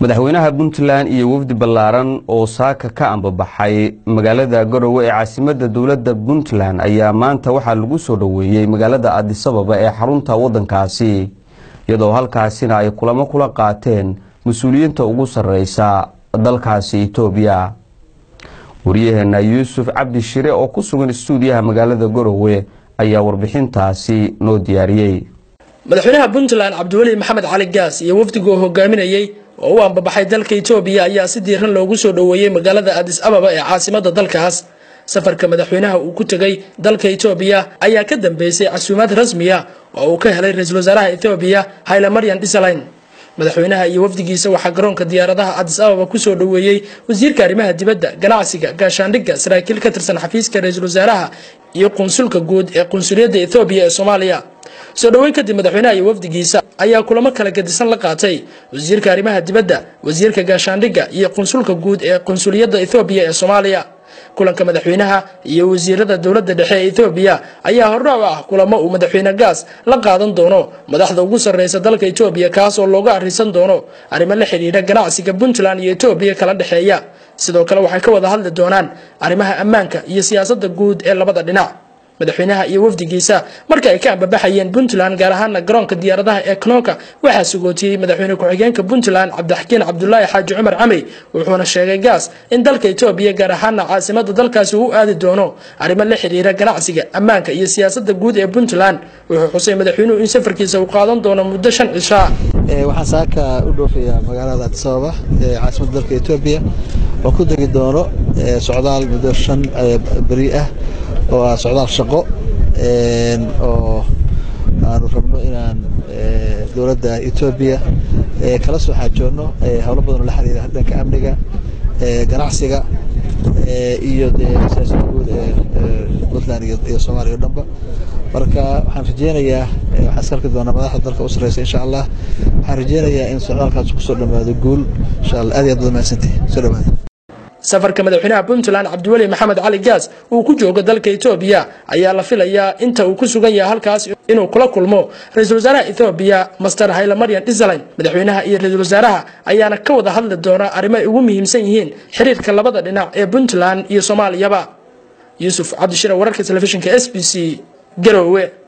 madaxweynaha puntland iyo wafdi ballaaran oo saaka ka ambabaxay magaalada garowe ee caasimada dowladda puntland ayaa maanta waxaa lagu soo dhoweeyey magaalada adisababa ee xarunta wadankaasi iyadoo halkaasina ay kulamo kula qaateen mas-uuliyiinta ugu sareysa dalkaasi etoobiya waryaheena yuusuf cabdi shire oo ku sugan istuudiyaha magaalada garowe ayaa warbixintaasi noo diyaariyey madaxweynaha puntland cabdiweli maxamed cali gaas iyo wafdigu hogaaminayey oo u ambabaxay dalka etoobiya ayaa si diiran loogu soo dhoweeyey magaalada adis ababa ee caasimada dalkaas safarka madaxweynaha uu ku tegay dalka etoobiya ayaa ka dambeysay casuumaad rasmiya oo uu ka helay ra-iisul wasaaraha etoobiya hayle maryan dhisaline madaxweynaha iyo wafdigiisa waxaa garoonka diyaaradaha adis ababa kusoo dhoweeyey wasiirka arrimaha dibadda ganacsiga gaashaandhigga saraakiil ka tirsan xafiiska ra-iisul wasaaraha iyo qunsulka guud ee qunsuliyadda ethoobiya ee soomaaliya soo dhoweyn kadib madaxweynaha iyo wafdigiisa ayaa kulamo kala gedisan la qaatay wasiirka arrimaha dibadda wasiirka gaashaandhigga iyo qunsulka guud ee qunsuliyadda ethoobiya ee soomaaliya kulanka madaxweynaha iyo wasiirada dowladda dhexe ee ethoobiya ayaa hordhac u ah kulamo uu madaxweyne gaas la qaadan doono madaxda ugu sarreysa dalka etoobiya kaas oo looga arrisan doono arrimo la xidhiidha ganacsiga puntland iyo etoobiya kala dhexeeya sidoo kale waxay ka wada hadli doonaan arrimaha ammaanka iyo siyaasadda guud ee labada dhinac madaxweynaha iyo wafdigiisa marka ay ka ambabaxayeen puntland gaar ahaana garoonka diyaaradaha ee knooka waxaa sugootiyey madaxweyne ku-xigeenka puntland cabdixakiin cabdulaahi xaaji cumar camey wuxuuna sheegay gaas in dalka etoobiya gaar ahaana caasimada dalkaasi uu u aadi doono arrimo la xidhiira ganacsiga ammaanka iyo siyaasada guud ee puntland wuxuu xusay madaxweynuhu in safarkiisa uu qaadan doono muddo shan cishaa waxaan saaka u dhoofayaa magaalada adisababa ee caasimada dalka etoobiya oo ku degi doono socdaal muddo shan beri ah oo ah socdaal shaqo oo aanu rabno inaan dowladda etoobiya kala soo xaajoonno howlo badan oo la xiriira dhanka amniga ganacsiga iyo dee siyaasada guud ee puntland iyo soomaaliya o dhanba marka waxaan rajeynayaa waxaan iska arki doonaa madaxda dalka u sarreysa insha allah waxaan rajeynayaa in socdaalkaas kusoo dhammaado guul insha allah aad iyo aad baad mahadsantihi soo dhawaada safarka madaxweynaha puntland cabdiweli maxamed cali gaas uu ku joogo dalka etoobiya ayaa la filayaa inta uu ku sugan yahay halkaas inuu kula kulmo ra-iisul wasaaraha ethoobiya master hayle maryan dhisaline madaxweynaha iyo ra-iisul wasaaraha ayaana ka wada hadli doona arrimo ay ugu muhiimsan yihiin xiriirka labada dhinac ee puntland iyo soomaaliyaba yuusuf cabdishire wararka telefishinka s b c garowe